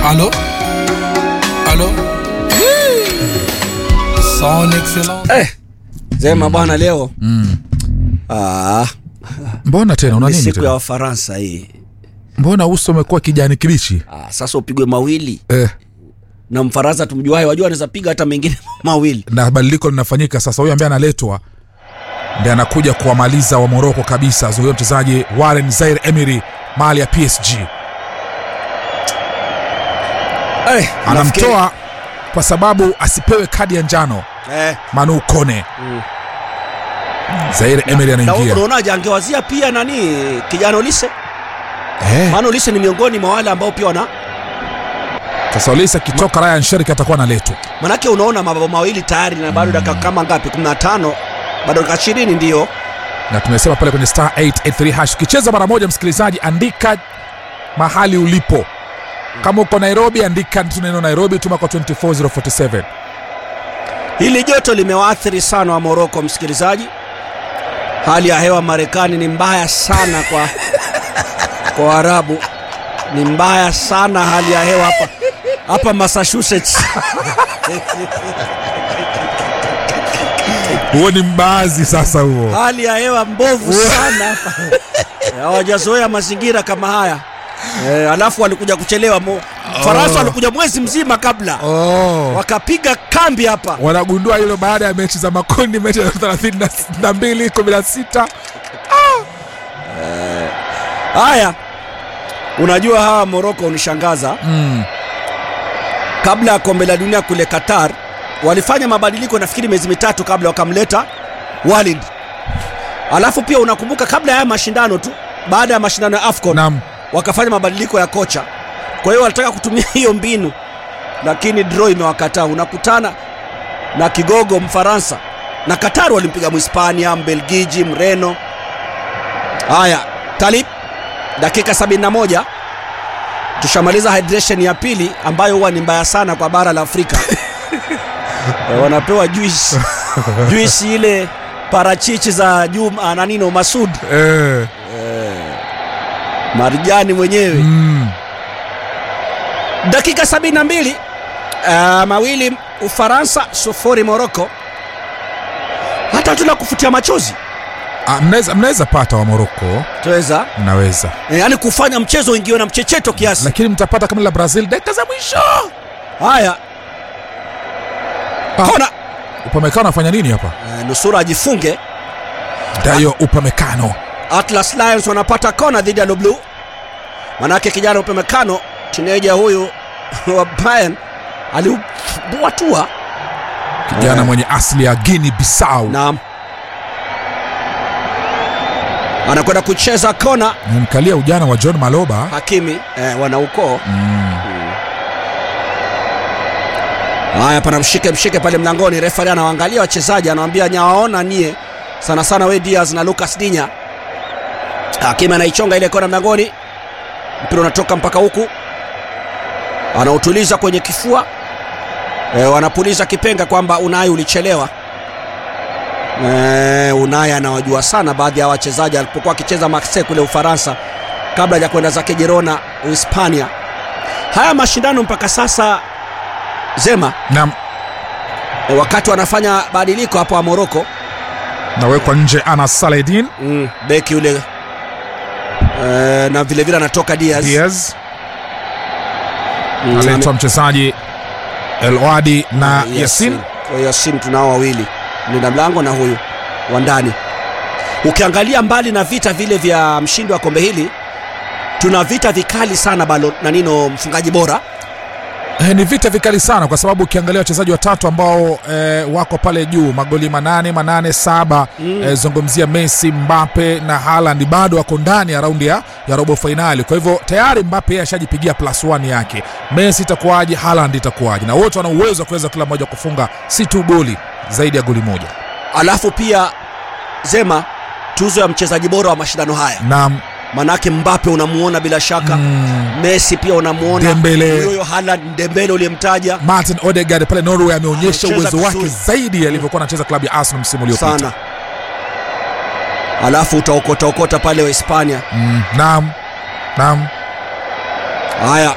Allô Allô Son excellence. Eh, Zema bwana leo Mm. ah, Mbona tena una ni nini siku ya tena? Wafaransa hii. Mbona uso umekuwa kijani kibichi? Ah, sasa upigwe mawili Eh, na Mfaransa tumjuae, wajua anaweza piga hata mengine mawili. na badiliko linafanyika sasa. Huyu ambaye analetwa ndiye anakuja kuwamaliza wa Moroko kabisa. Zuio mchezaji Warren Zaire Emery mali ya PSG Eh, nafikiri- anamtoa kwa sababu asipewe kadi ya njano eh, Manu Kone. Mm. Zaire Emery na anaingia. unaonaje, angewazia pia nani kijana Olise, Eh, maana Olise ni miongoni mwa wale ambao pia wana sasa Olise akitoka Ryan Sherki atakuwa analetwa. manake, unaona mabao mawili tayari na bado dakika kama ngapi, 15 bado dakika 20 ndio na tumesema pale kwenye star 883 hash ukicheza mara moja msikilizaji andika mahali ulipo kama uko nairobi andika tu neno nairobi tuma kwa 24047 Hili joto limewaathiri sana wa Moroko, msikilizaji. Hali ya hewa Marekani ni mbaya sana kwa kwa Waarabu, ni mbaya sana hali ya hewa hapa hapa Massachusetts. huo ni mbaazi sasa huo hali ya hewa mbovu sana hapa, hawajazoea mazingira kama haya e, alafu walikuja kuchelewa mo, Faransa walikuja mwezi mzima kabla oh. wakapiga kambi hapa. wanagundua hilo baada ya mechi za makundi mechi ya 32 16 Haya, unajua hawa Moroko unishangaza mm. kabla ya kombe la dunia kule Qatar walifanya mabadiliko nafikiri miezi mitatu kabla wakamleta Walid. Alafu pia unakumbuka kabla ya haya mashindano tu, baada ya mashindano ya AFCON nam wakafanya mabadiliko ya kocha. Kwa hiyo walitaka kutumia hiyo mbinu, lakini draw imewakataa. Unakutana na kigogo Mfaransa na Qatar walimpiga Mhispania, Mbelgiji, Mreno. Haya, Talib, dakika 71 tushamaliza hydration ya pili ambayo huwa ni mbaya sana kwa bara la Afrika. Eh, wanapewa juice juice ile parachichi za Juma na nino Masud eh. Marijani mwenyewe mm. dakika 72 uh, mawili Ufaransa sufuri Moroko. Hata tuna kufutia machozi Ah, mnaweza mnaweza pata wa moroko tuweza mnaweza e, yani kufanya mchezo ingiwe na mchecheto kiasi. lakini mtapata kama la brazil dakika za mwisho Haya, Ah. kona upamekano anafanya nini hapa e, nusura ajifunge. dayo upamekano Atlas Lions wanapata kona dhidi ya Le Bleu, manake kijana upemekano tineja huyu wa Bayern aliubuatua kijana Eh. mwenye asili ya guini bisau na anakwenda kucheza kona. nimkalia ujana wa john maloba Hakimi eh, wana ukoo mm. Haya, pana mshike mshike pale mlangoni. Refari anawaangalia wachezaji, anawaambia nyawaona nie sana sana, we Diaz na Lucas Dinya. Hakimi anaichonga ile kona mlangoni, mpira unatoka mpaka huku, anautuliza kwenye kifua e, wanapuliza kipenga kwamba Unai ulichelewa. E, Unai anawajua sana baadhi ya wachezaji alipokuwa akicheza Marseille kule Ufaransa kabla ya kwenda zake Girona Uhispania. Haya mashindano mpaka sasa Zema na E, wakati wanafanya badiliko hapo wa Moroko nawekwa nje ana saledin mm, beki yule e, na vile vile anatoka Diaz, diaz Mm, aletwa mchezaji elwadi na ame- yasin Kwa hiyo Yasin tunao wawili, mlinda mlango na huyu wa ndani. Ukiangalia mbali na vita vile vya mshindi wa kombe hili, tuna vita vikali sana balo na nino mfungaji bora Eh, ni vita vikali sana kwa sababu ukiangalia wachezaji watatu ambao eh, wako pale juu magoli manane manane saba Mm. eh, zungumzia Messi, Mbappe na Haaland bado wako ndani ya raundi ya, ya robo fainali. Kwa hivyo tayari Mbappe yeye ashajipigia plus one yake. Messi itakuwaje? Haaland itakuwaje? Na wote wana uwezo wa kuweza kila mmoja kufunga si tu goli zaidi ya goli moja. alafu pia Zema tuzo ya mchezaji bora wa mashindano haya, Na manake Mbappe unamuona bila shaka mm, Messi pia unamuona Dembele. huyo Haaland, Dembele uliyemtaja Martin Odegaard pale Norway ameonyesha Amecheza uwezo wake vizuri. zaidi alivyokuwa anacheza klabu ya Arsenal msimu uliopita. sana, alafu utaokota okota pale wa Hispania. Mm, naam. Naam. Haya,